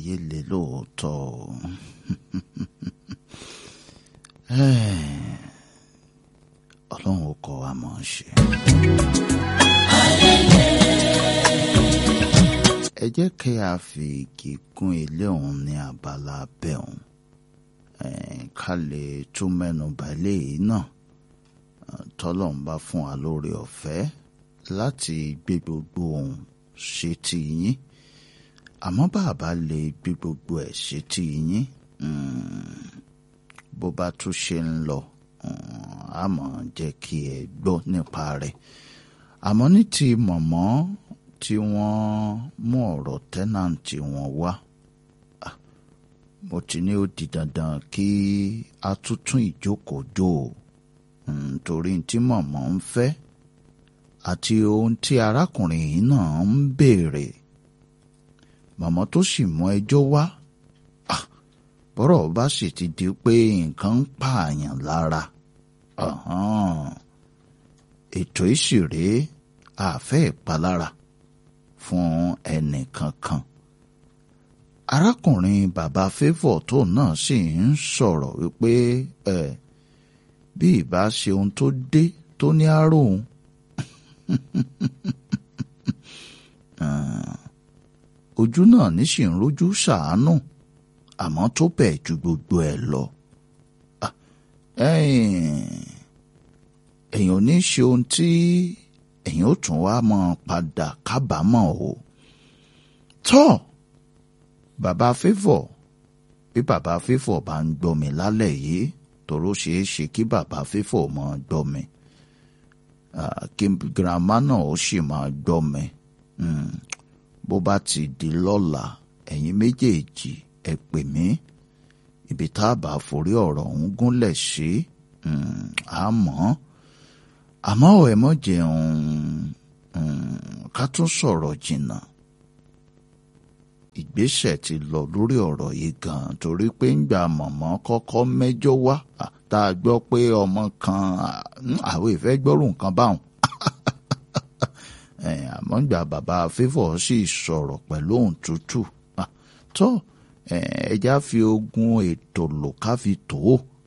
ayé le lóòótọ́ o. ọlọ́run ó kọ́ wa mọ̀ ọ́n ṣe. ẹ jẹ́ kí a fi igi gún ilé òun ní abala abẹ́ òun ká lè tún mẹ́nu bà eléyìí náà tọ́lọ́run bá fún wa lórí ọ̀fẹ́ láti gbé gbogbo ohun ṣe ti yín àmọ́ bàbá lè gbé gbogbo ẹ̀ ṣe ti yín bó bá tún ṣe ń lọ àmọ́ jẹ́ kí ẹ gbọ́ nípa rẹ̀ àmọ́ ní ti mọ̀mọ́ tí wọ́n mú ọ̀rọ̀ tẹ́nàntì wọn wá mo ti ní ó di dandan kí a tún tún ìjókòó jò nítorí tí mọ̀mọ́ ń fẹ́ àti ohun tí arákùnrin yìí náà ń béèrè mọ̀mọ́ tó sì mú ẹjọ́ wá bọ́rọ̀ bá sì ti di pé nǹkan ń pààyàn lára ètò ìṣeré àfẹ́ ìpalára fún ẹnì kankan arákùnrin bàbá favour tó náà sì ń sọ̀rọ̀ wípé ẹ bí ìbá ṣe ohun tó dé tó ní àròhùn ojú náà ní sì ń rojú ṣàánú àmọ́ tó bẹ̀ ju gbogbo ẹ̀ lọ èèyàn ò ní ṣe ohun tí èèyàn ó tún wá mọ́ padà kábàámọ̀ o tọ́ bàbá favour bí bàbá favour bá ń gbọ́ mi lálẹ́ yìí tòró ṣeé ṣe kí bàbá favour máa gbọ́ mi kí girama náà ó sì máa gbọ́ mi bó bá ti di lọ́la ẹ̀yin méjèèjì ẹ pè mí ibi tá a bá forí ọ̀rọ̀ ọ̀hún gúnlẹ̀ sí àmọ́ àmọ́ ẹ mọ̀ jẹun ká tún sọ̀rọ̀ jìnnà ìgbésẹ̀ ti lọ lórí ọ̀rọ̀ yìí gan torí pé ń gba mọ̀mọ́ kọ́kọ́ mẹ́jọ wá tá a gbọ́ pé ọmọ kan àwọn ìfẹ́ gbọ́rù nǹkan báwọn àmọ́ ń gba bàbá favour sì sọ̀rọ̀ pẹ̀lú ohùn tútù tó ẹja fi ogun ètò lò ká fi tó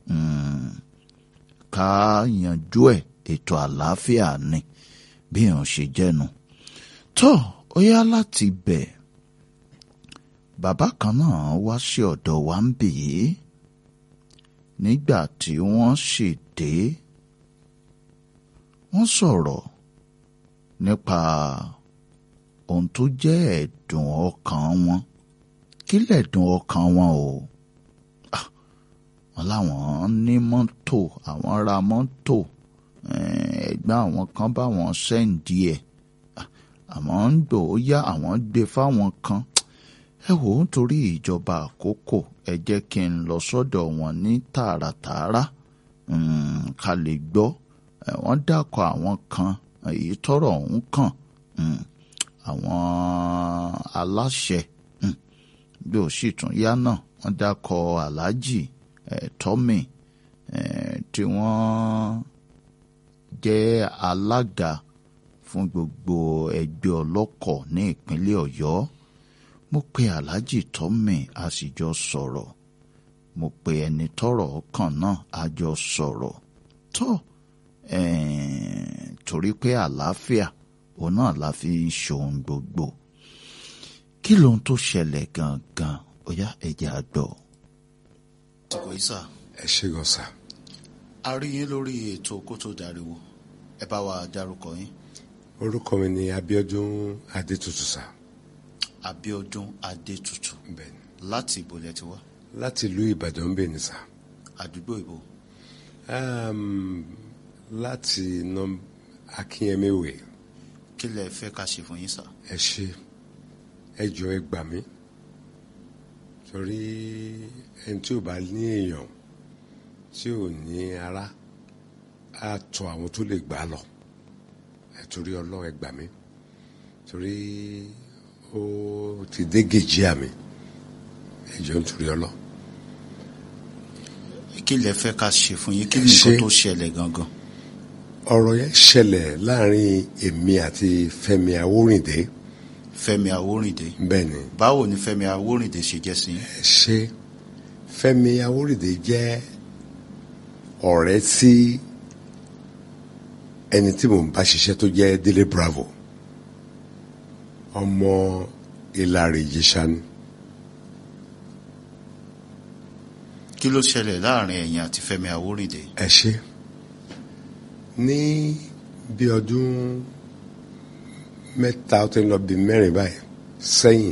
ká yanjú ẹ̀ ètò àlàáfíà ni bí èèyàn ṣe jẹ́nu tó ó yá láti bẹ̀ bàbá kan náà wá sí ọ̀dọ̀ wa ń bì í nígbà tí wọ́n sì dé wọ́n sọ̀rọ̀ nípa ohun tó jẹ́ ẹ̀dùn ọkàn wọn kí lẹ̀dùn ọkàn wọn o wọn láwọn ní mọ́tò àwọn ra mọ́tò ẹ̀gbọ́n àwọn kan bá wọn sẹ́ǹdì ẹ̀ àmọ́ ń gbò ó yá àwọn gbé fáwọn kan ẹ wò ó nítorí ìjọba àkókò ẹ jẹ́ kí n lọ sọ́dọ̀ wọn ní tààràtààrà ká lè gbọ́ wọ́n dákọ̀ àwọn kan èyí tọ́rọ̀ ọ̀hún kàn àwọn aláṣẹ bí ó sì tún yá náà wọ́n dákọ̀ aláàjì tọ́mì tí wọ́n jẹ́ alága fún gbogbo ẹgbẹ́ ọlọ́kọ̀ ní ìpínlẹ̀ ọ̀yọ́ mo pe aláàjì tọ́mì a sì jọ sọ̀rọ̀ mo pe ẹni tọ́rọ̀ kàn náà a jọ sọ̀rọ̀ tó torí pé àlàáfíà òun náà la fi ń ṣohun gbogbo kí lohun tó ṣẹlẹ̀ gangan ó yá ẹ̀jẹ̀ àgbọ̀. àsìkò yìí sà. ẹ ṣe gan sa. a rí yín lórí ètò kó tó dariwo ẹ bá wa dárúkọ yín. orúkọ mi ni Abíọ́dún Adétutù sa. Abíọ́dún Adétutù bẹ́ẹ̀ni láti ibo lẹ ti wá láti ìlú Ìbàdàn ń bẹ ní sa. àdúgbò ìbò Um, láti nọ Akínyẹmíwé kí lẹ fẹ́ ká ṣe fún yín sà. ẹ ṣe ẹ jọ ẹ gbà mí torí ẹni tí ò bá ní èèyàn tí ò ní ara á tọ àwọn tó lè gbà á lọ ẹ torí Ọlọ́run ẹ gbà mí torí ó ti dé gèjì àmì ẹ jọ nítorí Ọlọ́run. kí lẹ fẹ́ ká ṣe fún yín kí Ẹ ni nǹkan ṣe. tó ṣẹlẹ̀ gangan. ọ̀rọ̀ yẹn ṣẹlẹ̀ láàrin èmi àti Fẹ́mi Awórìndé Fẹ́mi Awórìndé bẹ́ẹ̀ ni báwo ni Fẹ́mi Awórìndé ṣe jẹ́ sí yín? ẹ ṣe Fẹ́mi Awórìndé jẹ́ ọ̀rẹ́ sí ẹni tí mò ń bá ṣiṣẹ́ tó jẹ́ Délé Bravo ọmọ Ìlàrè Ìjẹ̀ṣà ni kí ló ṣẹlẹ̀ láàrin ẹ̀yin àti Fẹ́mi Awórìndé ẹ ṣe ní bí ọdún mẹ́ta ó ti ń lọ bí mẹ́rin báyìí sẹ́yìn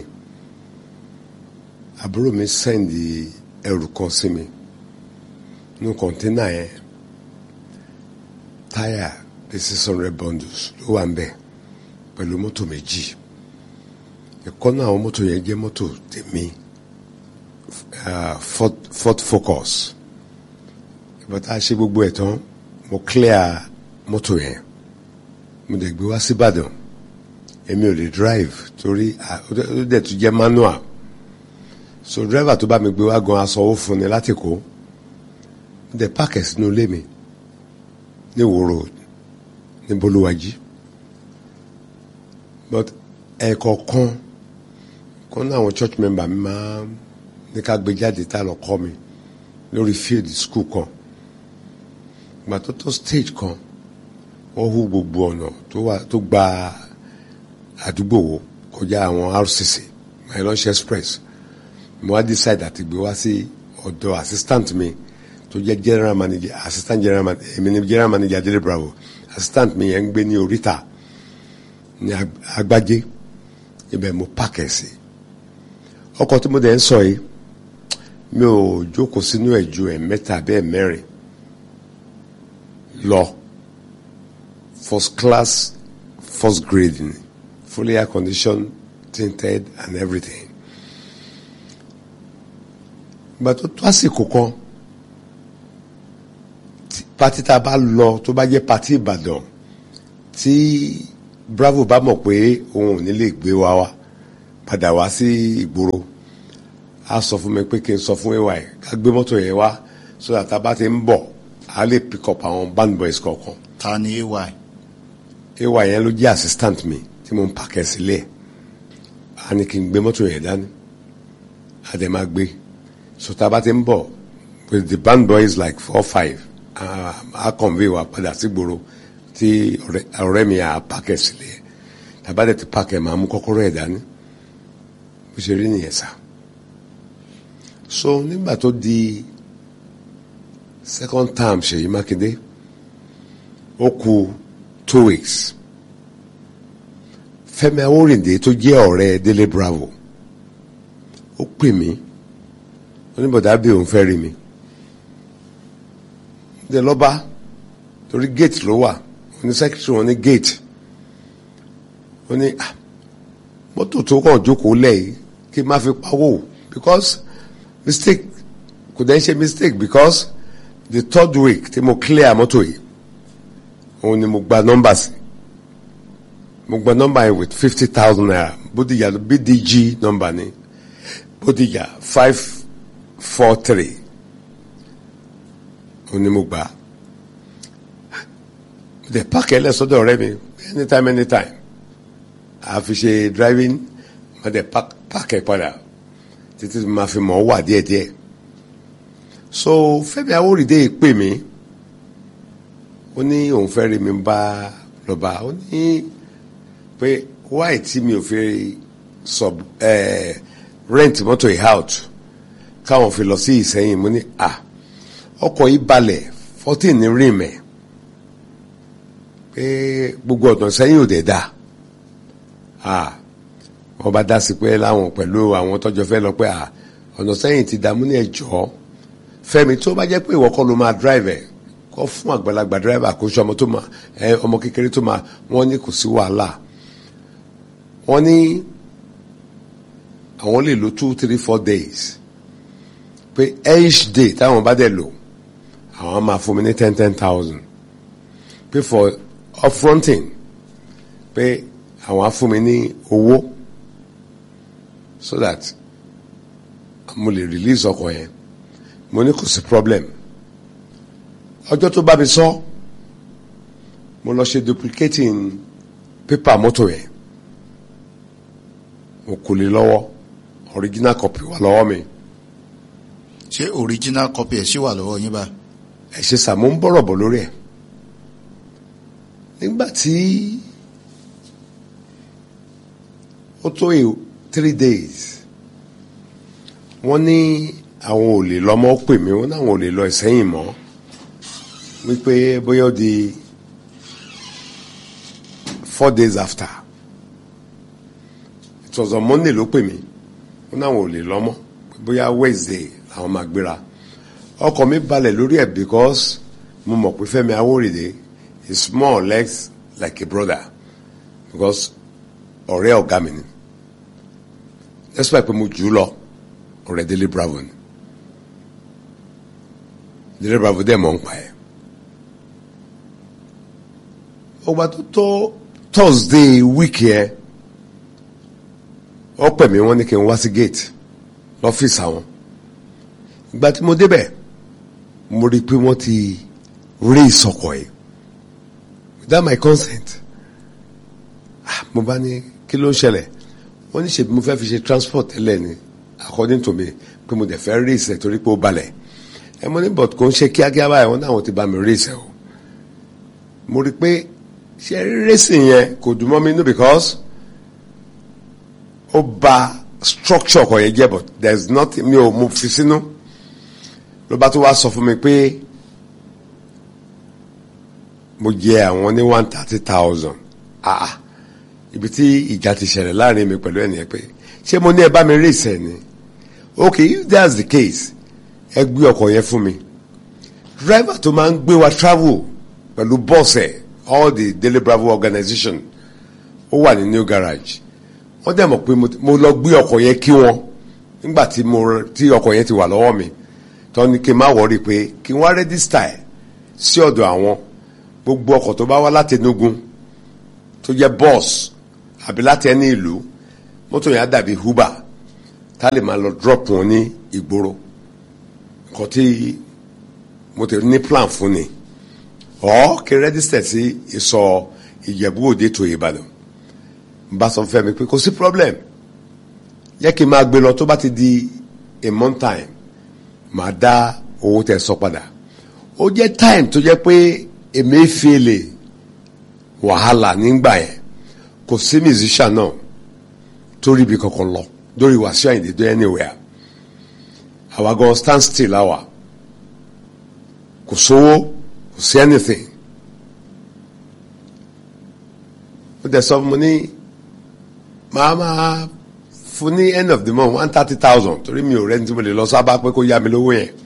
àbúrò mi sẹ́ndì ẹrù kan sí mi nínú kọ̀ńténà yẹn táyà bí six hundred bundles ló wà ń bẹ̀ pẹ̀lú mọ́tò méjì ẹ̀kọ́ náà àwọn mọ́tò yẹn jẹ́ mọ́tò tèmi uh, Ford, Ford Focus ìgbà tá a ṣe gbogbo ẹ̀ tán mo clear mọ́tò yẹn mo dẹ̀ gbé wá síbàdàn èmi ò lè drive torí ah, ó dẹ̀- ó dẹ̀ tún jẹ́ manual so driver tó bá mi gbé wá gan asanwó fún ni láti kó mo dẹ̀ páàkì sínú ilé mi ní Ìwó road ní bolúwájí but ẹ̀ẹ̀kọ̀ọ̀kan kan náà àwọn church member mi máa ń ní ká gbé jáde tá lọ kọ́ mi lórí field school kan ìgbà tó tó stage kan wọ́n hú gbogbo ọ̀nà tó wà tó gba àdúgbò wo kọjá àwọn RCC mylanche express mo wá decide àti gbé wá sí ọ̀dọ̀ assistant mi tó jẹ́ general manager assistant general manager èmi ni general manager Délé Bravo assistant mi yẹn ń gbé ní oríta ní Ag- agbájé ibẹ̀ mo pàkẹ́ sí ọkọ̀ tí mo dẹ̀ ń sọ yìí mi ò jókòó sínú ẹ̀ ju ẹ̀ mẹ́ta bẹ́ẹ̀ mẹ́rin lọ first class first grade ni fully air conditioned tinted and everything ìgbà tó tó àsìkò kan tí- pati tá a bá lọ tó bá jẹ́ pati Ìbàdàn tí Bravo bá mọ̀ pé òun ò ní lè gbé wa wá padà wá sí ìgboro a sọ fún mi pé kí n sọ fún ay ká gbé mọ́tò yẹn wá so that tá a bá ti ń bọ̀ a lè pick up àwọn band boys kọ̀ọ̀kan ta ni ay ay yẹn ló jẹ́ assistant mi tí mo ń pàkẹ́ sílẹ̀ a ní kí n gbé mọ́tò yẹn dání a dẹ̀ máa gbé so tá a bá ti ń bọ̀ with the band boys like four five a a convey wa padà sí gbòòrò tí ọ̀rẹ́- ọ̀rẹ́ mi à pàkẹ́ sílẹ̀ tá a bá dẹ̀ ti pàkẹ́ máa mú kọ́kọ́rọ́ ẹ̀ dání bó ṣe rí nìyẹn sá so nígbà tó di second term Ṣèyí Mákindé ó kù two weeks Fẹ́mi Awórìndé tó jẹ́ ọ̀rẹ́ Délé Bravo ó pè mí oníbọdà bí òun fẹ́ rí mi dé lọ́ba torí gate ló wà oní secretary wọn ní gate ó ní ah mọ́tò tó kàn jókòó lẹ́yìn kí n má fi pawó because mistake kò dẹ́ ṣe mistake because the third week tí mo clear mọ́tò yìí òun ni mo gba nọ́mbà sí mo gba nọ́mbà yẹn with fifty thousand naira bódìjà bdg nọ́mbà ni bódìjà five four three òun ni mo gbà the park ẹ lẹ́sọ̀dọ̀ ọ̀rẹ́ mi anytime anytime a fi ṣe driving ma de park park ẹ padà títí ma fi mọ̀ ọ́ wà díẹ̀díẹ̀ so Fẹ́mi Awórìndé pè mí ó ní òun fẹ́ rí mi bá lọ́ba ó ní pé wáì tí mi ò fi sub eh, rent mọ́tò yìí out káwọn fi lọ sí Ìsẹ́yìn mo ní à ọkọ̀ yìí balẹ̀ fourteen ní rí mẹ́ pé gbogbo ọ̀nà sẹ́yìn ò dẹ̀ da à wọ́n bá dá sí pé láwọn pẹ̀lú àwọn tọ́jọ́ fẹ́ lọ pé à ọ̀nà sẹ́yìn ti dààmú ní ẹ̀jọ́ Fẹ́mi tó bá jẹ́ pé ìwọ kọ́ ló máa drive ẹ̀ kọ́ fún àgbàlagbà driver kó ṣe ọmọ tó máa ẹ ọmọ kékeré tó máa wọ́n ní kò sí wàhálà wọ́n ní àwọn lè lo two three four days pé each day táwọn bá dẹ̀ lò àwọn máa fún mi ní ten ten thousand pé for upfronting pé àwọn á fún mi ní owó so that mo lè release ọkọ̀ yẹn mo ní kò sí problem ọjọ́ tó bá mi sọ mo lọ ṣe duplicating paper mọ́tò yẹn mo kò lè lọ́wọ́ original copy wà lọ́wọ́ mi ṣé original copy ẹ̀ ṣì wà lọ́wọ́ yín báyìí. ẹ ṣe sà mo ń bọ̀rọ̀ bọ̀ lórí ẹ̀ nígbà tí ó tó yìí three days wọ́n ní àwọn ò lè lọ́mọ́ pè mí wọ́n ní àwọn ò lè lọ ìsẹ́yìn mọ́ wípé bóyá ó di four days after it was on Monday ló pè mí wọ́n ní àwọn ò lè lọ́mọ́ bóyá Wednesday làwọn máa gbéra ọkọ̀ mi balẹ̀ lórí ẹ̀ because mo mọ̀ pé Fẹ́mi Awórìdé is more or less like a brother because ọ̀rẹ́ ọ̀gá mi ni despite pé mo jù ú lọ ọ̀rẹ́ Délé Bravo ni Délé Bravo dẹ̀ mọ̀ ń pa ẹ̀ ọgbà tó tó Thursday week yẹn ó pè mí wọ́n ní kí n wá sí gate lọ́fíìsì àwọn ìgbà tí mo débẹ̀ mo rí i pé wọ́n ti rí ìsọkọ̀ yìí without my consent ah mo bá ní kí ló ń ṣẹlẹ̀ wọ́n ní ṣèbí mo fẹ́ fi ṣe transport tẹ́lẹ̀ ni according to me pé mo dẹ̀ fẹ́ rí ìsẹ̀ torí pé ó balẹ̀ ẹ mo ní but kò ń ṣe kíákíá báyìí wọ́n náà ti bá mi rí ìsẹ̀ o mo rí i pé ṣe racing yẹn kò dùn mọ́ mi nú because ó ba structure ọkọ̀ yẹn jẹ́ but there is nothing mi ò mo fi sínú ló bá tó wá sọ fún mi pé mo jẹ àwọn ní one thirty thousand ah ibi tí ìjà ti ṣẹlẹ̀ láàrin mi pẹ̀lú ẹnìyẹn pé ṣé mo ní ẹ bá mi rí ìsẹ̀ ni okay if that's the case ẹ gbé ọkọ̀ yẹn fún mi driver tó máa ń gbé wa travel pẹ̀lú bọ́ọ̀sẹ̀ all the Daily Bravo organization ó wà ní new garage wọ́n dẹ̀ mọ̀ pé mo lọ gbé ọkọ̀ yẹn kí wọn nígbà tí mo tí ọkọ̀ yẹn ti wà lọ́wọ́ mi tó ní kí n má wọrí pé kí n wá rẹ́dísítà ẹ̀ sí ọ̀dọ̀ àwọn gbogbo ọkọ̀ tó bá wá láti Enugu tó jẹ́ bọ́ọ̀sì àbí láti ẹni ìlú mọ́tò yẹn á dàbí Uber tá lè máa lọ drop wọn ní ìgboro nǹkan tí mo ti ní plan fún ni ọ̀ kí n rẹ́dísítà sí ìsọ̀ Ìjẹ̀bú Òde tó Ìbàdàn bá sọ fẹ́ mi pé kò sí problem yẹ kí n máa gbé lọ tó bá ti di a month time màá dá owó tẹ sọ padà ó jẹ́ time tó jẹ́ pé Emefiele wàhálà nígbà yẹn kò sí musician náà tó rí ibi kankan lọ lórí Wàsíù Àyìndé dé anywhere àwa gan stand still àwa kò sówó kò sí anything ó dẹ̀ sọ fún mi ní màá máa fún ní end of the month one thirty thousand torí mi ò rẹ́ni tí mo lè lọ sábà pé kó yá mi lówó yẹn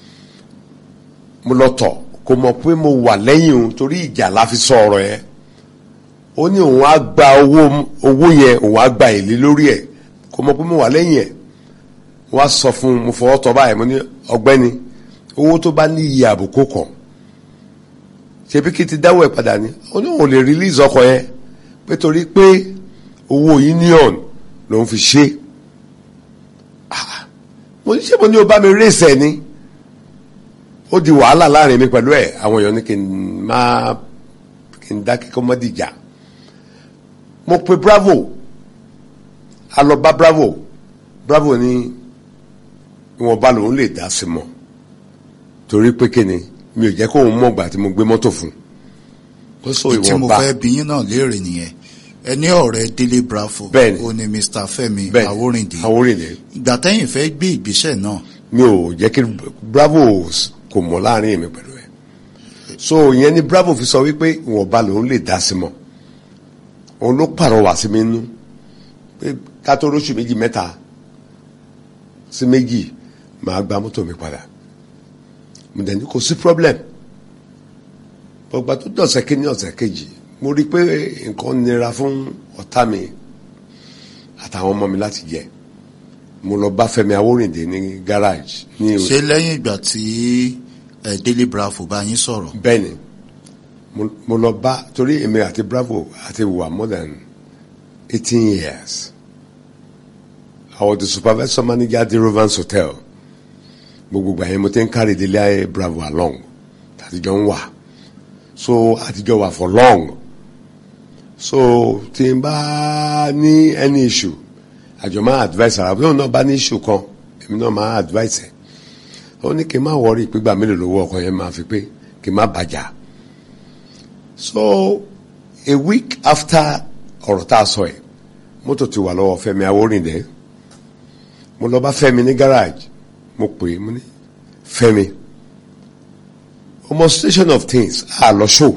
mo lọ tọ̀ kò mọ̀ pé mo wà lẹ́yìn òun torí ìjà la fi sọ ọ̀rọ̀ yẹn ó ní òun á gba owó owó yẹn òun á gba èlé lórí ẹ̀ kò mọ̀ pé mo wà lẹ́yìn ẹ̀ wọ́n á sọ fún un mo fọwọ́ tọ́ báyìí mo ní ọ̀gbẹ́ni owó tó bá ní iye àbùkù kan ṣebí kí n ti dáwọ́ ẹ̀ padà ní ó ní òun ò lè release ọkọ̀ yẹn pé torí pé owó union ló ń fi ṣe mo ní ṣé mo ní o bá mi race ẹ ni ó di wàhálà láàrin mi pẹ̀lú ẹ̀ àwọn èèyàn ní kí n má kí n dá kíkọ́ mọ́ dìjà mo pe bravo a lọ bá bravo bravo ní ìwọ̀nba lòun lè dá sí mọ́ torí pé kí ni mi ò jẹ́ kó òun mọ̀gbà tí mo gbé mọ́tò fún ó sọ tí mo ìwọ̀nba fẹ́ bí yín náà léèrè nìyẹn ẹni ọ̀rẹ́ Délé Bravo Bẹ́ẹ̀ni. ó ní Mr. Fẹ́mi bẹ́ẹ̀ Awórìndé Awórìndé ìgbà tẹ́yìn fẹ́ gbé ìgbésẹ̀ náà mi ò jẹ́ kí bravo kò mọ̀ láàrin mi pẹ̀lú ẹ̀ so ìyẹn ni bravo fi sọ wípé ìwọ̀nba lòun lè dá sí mọ́ òun ló pàrọwà sí mi nú pé ká tó lóṣù méjì mẹ́ta sí méjì màá gba mọ́tò mi padà mo dẹ̀ ní kò sí problem gbọ̀gbà tó dọ̀sẹ̀ kí ní ọ̀sẹ̀ kejì mo rí i pé nǹkan nira fún ọ̀tá mi àtàwọn ọmọ mi láti jẹ mo lọ bá Fẹ́mi Awórìndé ní garage ní ṣé lẹ́yìn ìgbà tí ẹ Délé Bravo bá yín sọ̀rọ̀ bẹ́ẹ̀ ni mo- mo lọ bá torí èmi àti Bravo àti wà more than eighteen years I was the supervisor manager at the Rovans Hotel gbogbo ìgbà yẹn mo ti ń kárí délé ayé Bravo along àtijọ́ ń wà so àtijọ́ wà for long so tí n bá ní any issue àjọ máa advice ara bí òun náà bá ní issue kan èmi náà máa advice ẹ̀ ó ní kí n má wọrí ìpégbà mélòó lówó ọkọ̀ yẹn máa fi pé kí n má bàjá so a week after ọ̀rọ̀ tá a sọ ẹ̀ mọ́tò ti wà lọ́wọ́ Fẹ́mi Awórìndé mo lọ bá Fẹ́mi ní garage mo pè é mo ní Fẹ́mi demonstration of things a lọ show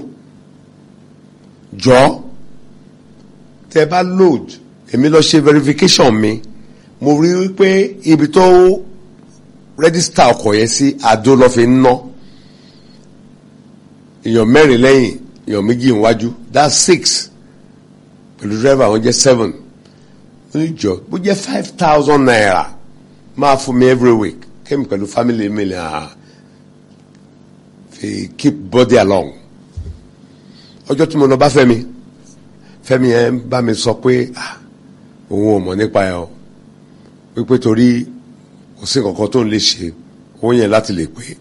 jọ tẹ bá load èmi lọ ṣe verification mi mo rí wípé ibi tó register ọkọ̀ yẹn sí àdó lọ fi ń ná èèyàn mẹ́rin lẹ́yìn èèyàn méjì níwájú that's six pẹ̀lú driver wọn jẹ́ seven oníjọ bó jẹ́ five thousand naira máa fún mi every week kémi pẹ̀lú family mi lè hàn fi keep body along ọjọ́ tí mo lọ bá Fẹ́mi Fẹ́mi yẹn bá mi sọ pé òun ò mọ̀ nípa ẹ̀ o wípé torí kò sí nǹkan kan tó ń lè ṣe owó yẹn láti lè pé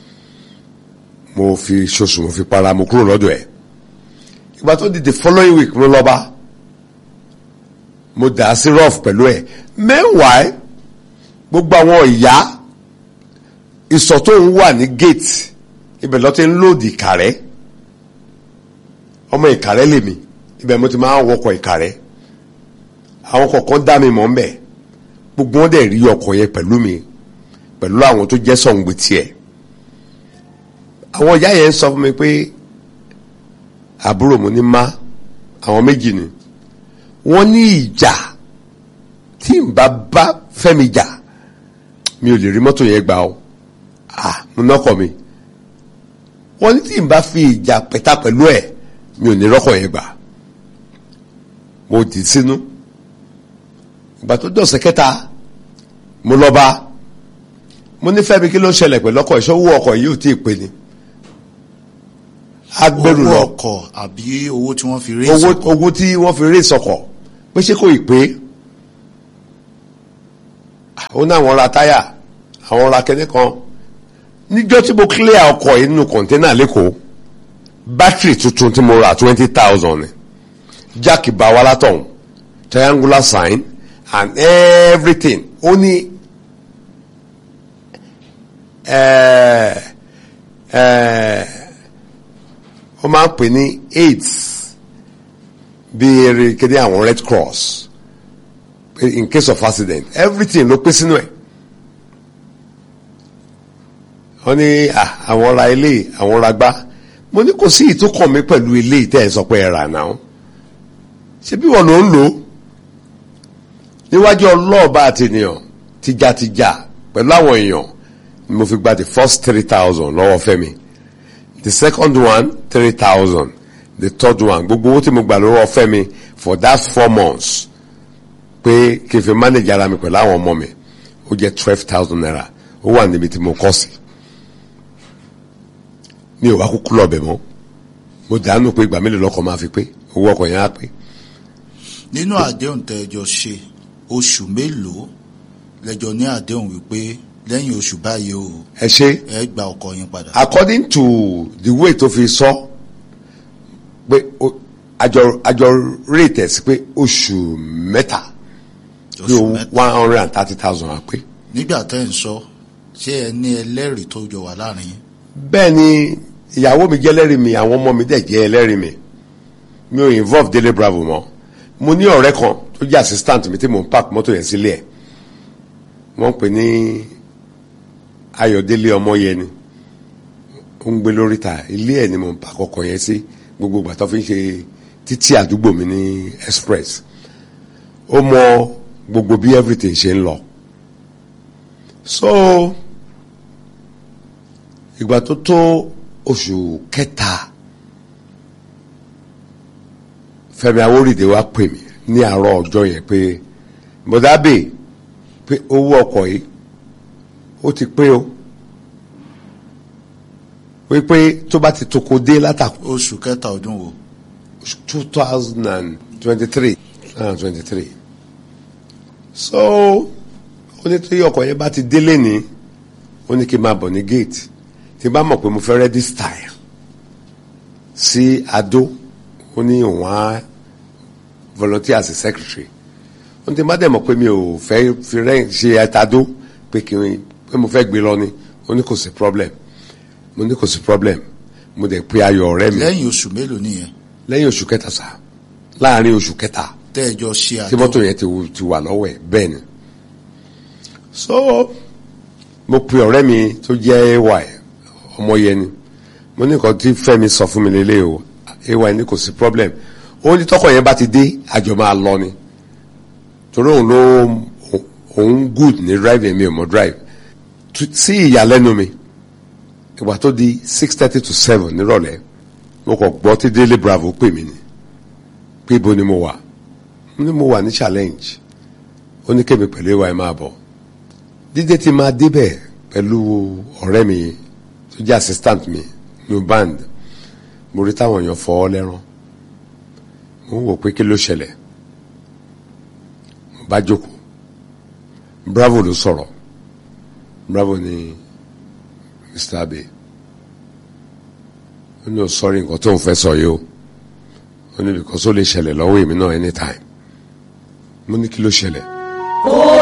mo fi ṣoṣù mo fi para mo kúrò lọ́dọ̀ ẹ̀ ìgbà tó di the following week mo lọ bá mo dà á sí rough pẹ̀lú ẹ̀ meanwhile gbogbo àwọn ìyá ìsọ̀ tó ń wà ní gate ibẹ̀ lọ́ ti ń lòdì ìkàrẹ́ ọmọ ìkàrẹ́ lèmi ibẹ̀ mo ti máa ń wọkọ̀ ìkàrẹ́ àwọn kọ̀ọ̀kan dá mi mọ̀ ń bẹ̀ gbogbo wọn dẹ̀ rí ọkọ̀ yẹn pẹ̀lú mi pẹ̀lú àwọn tó jẹ́ sọ̀ǹgbì tiẹ̀ àwọn ìyá yẹn sọ fún mi pé àbúrò mo ní má àwọn méjì ni wọ́n ní ìjà tí n bá bá Fẹ́mi jà mi ò lè rí mọ́tò yẹn gbà ó ah mo nọ́kọ̀ mi wọ́n ní tí n bá fi ìjà pẹ̀ta pẹ̀lú ẹ̀ mi ò ní rọ́kọ̀ yẹn gbà mo dì sínú ìgbà tó dọ̀sẹ̀ kẹta mo lọ bá mo ní Fẹ́mi kí ló ń ṣẹlẹ̀ pẹ̀lú ọkọ̀ ìṣòwò ọkọ̀ yìí ò tí ì pé ni agbẹrù owó lọ ọkọ̀ àbí owó tí wọ́n fi rí owó ìsọ̀kọ̀ owó tí wọ́n fi rí ìsọkọ̀ pé ṣé kò ì pé ó ní àwọn ra táyà àwọn ra kẹ́ní kan níjọ́ tí mo clear ọkọ̀ yìí nínú kọ̀ńténà lẹ́kọ̀ọ́ bátìrì tuntun tí mo ra twenty thousand ni jáàkì bá wa látọ̀hún triangular sign and everything ó ní ẹ̀ẹ́ ẹ̀ẹ́ wọ́n máa ń pè ní AIDS bí eré kéde àwọn Red Cross pé in case of accident everything ló pé sínú ẹ̀ wọ́n ní ah, àwọn ra ilé àwọn ra gbá mo ní kò sí ìtúkọ̀ mi pẹ̀lú ilé ìtẹ́ ẹ̀ sọ pé ẹ̀ rà náà ṣé bí wọ́n ló ń lò ó níwájú ọlọ́ọ̀bá àti ènìyàn tìjàtìjà pẹ̀lú àwọn èèyàn ni mo fi gba the first three thousand lọ́wọ́ Fẹ́mi the second one three thousand the third one gbogbo owó tí mo gbà lọ́wọ́ Fẹ́mi for that four months pé kí n fi manage ara mi pẹ̀lú àwọn ọmọ mi ó jẹ́ twelve thousand naira ó wà níbi tí mo kọ́ sí mi ò wá kúkú lọ bẹ̀ mọ́ mo dànù pé ìgbà mélòó lọ́kọ̀ máa fi pé owó ọkọ̀ yẹn á pé nínú àdéhùn tẹ́jọ ṣe oṣù mélòó lẹ́jọ ní àdéhùn wípé lẹ́yìn oṣù báyìí o ẹ ṣe ẹ gba ọkọ̀ yín padà. according to the way tó fi sọ pé o- àjọ àjọ rate ẹ̀ sí pé oṣù mẹ́ta bí oṣù owó mẹ́ta one hundred and thirty thousand á pé. nígbà tẹ́ ń sọ ṣé ẹ ní ẹlẹ́rìí tó jọ wà láàrin yín. bẹ́ẹ̀ ni ìyàwó mi jẹ́ ẹlẹ́rìí mi àwọn ọmọ mi dẹ̀ jẹ́ ẹlẹ́rìí mi mi ò involve Délé Bravo mọ́ mo ní ọ̀rẹ́ kan tó jẹ́ assistant mi tí mo ń park mọ́tò yẹn sílé ẹ̀ wọ́n ń pè ní Ayọ̀délé Ọmọyẹni ó ń gbé lóríta ilé ẹ̀ ni mo ń park ọkọ̀ yẹn sí gbogbo ìgbà tó fi ń ṣe títí àdúgbò mi ní express ó mọ gbogbo bí everything ṣe ń lọ so ìgbà tó tó oṣù kẹta Fẹ́mi Awórìdé wá pè mí ní àárọ̀ ọjọ́ yẹn pé mọdábè pé owó ọkọ̀ yìí ó ti pé o wípé tó bá ti toko dé látàkù oṣù kẹta ọdún wo. two thousand and twenty-three and twenty-three so ó ní tí ọkọ̀ yẹn bá ti délé ní ó ní kí n máa bọ̀ ní gate tí n bá mọ̀ pé mo fẹ́ register ẹ̀ sí Adó ó ní òun á volunteer as a secretary ó ní tí má dẹ̀ mọ̀ pé mi ò fẹ́ fi rẹ́ ṣe ẹ̀tàdó pé kí n pé mo fẹ́ gbé lọ ni ó ní kò sí problem mo ní kò sí problem mo dẹ̀ pe ayọ̀ ọ̀rẹ́ mi lẹ́yìn oṣù mélòó nìyẹn lẹ́yìn oṣù kẹta sá láàrin oṣù kẹta tẹ́ẹ̀jọ ṣe tí àjọ mọ́tò yẹn ti wù- ti wà lọ́wọ́ ẹ̀ bẹ́ẹ̀ ni so mo pe ọ̀rẹ́ mi tó jẹ́ ay ọmọ yẹn ni mo ní nǹkan tí Fẹ́mi sọ fún mi lélẹ̀ o ay ní kò sí problem ó ní tọkọ yẹn bá ti dé àjọ máa lọ ni torí òun ló òun good ní drive mi ò mọ drive Tu- sí ìyàlẹ́nu mi ìgbà tó di six thirty to seven nírọ̀lẹ́ mo kàn gbọ́ tí Délé Bravo pè mí ni pé ibo ni mo wà mo ní mo wà ní challenge ó ní kémi pẹ̀lú ìwà ẹ̀ máa bọ̀ dídé tí máa débẹ̀ pẹ̀lú ọ̀rẹ́ mi tó jẹ́ assistant mi ní band mo rí táwọn èèyàn fọ́ ọ lẹ́rán mo ń wò pé kí ló ṣẹlẹ̀ mo bá jókòó bravo ló sọ̀rọ̀ bravo ní mr abe ó ní o sọrí nǹkan tó ń fẹ́ sọ yìí o ó ní because ó lè ṣẹlẹ̀ lọ́wọ́ èmi náà anytime mo ní kí ló ṣẹlẹ̀ ó